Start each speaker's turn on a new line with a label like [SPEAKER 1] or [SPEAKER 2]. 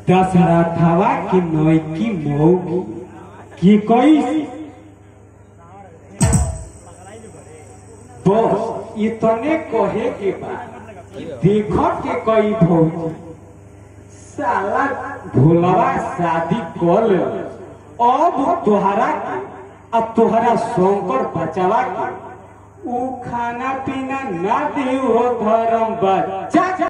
[SPEAKER 1] दशरथवा की नौकी मौगी की कैसी बस इतने कहे के बाद देखो के कई भौजी साला भोलवा शादी कर ले अब तोहरा के अब तोहरा शंकर बचावा के ऊ खाना पीना ना दियो धर्म बच्चा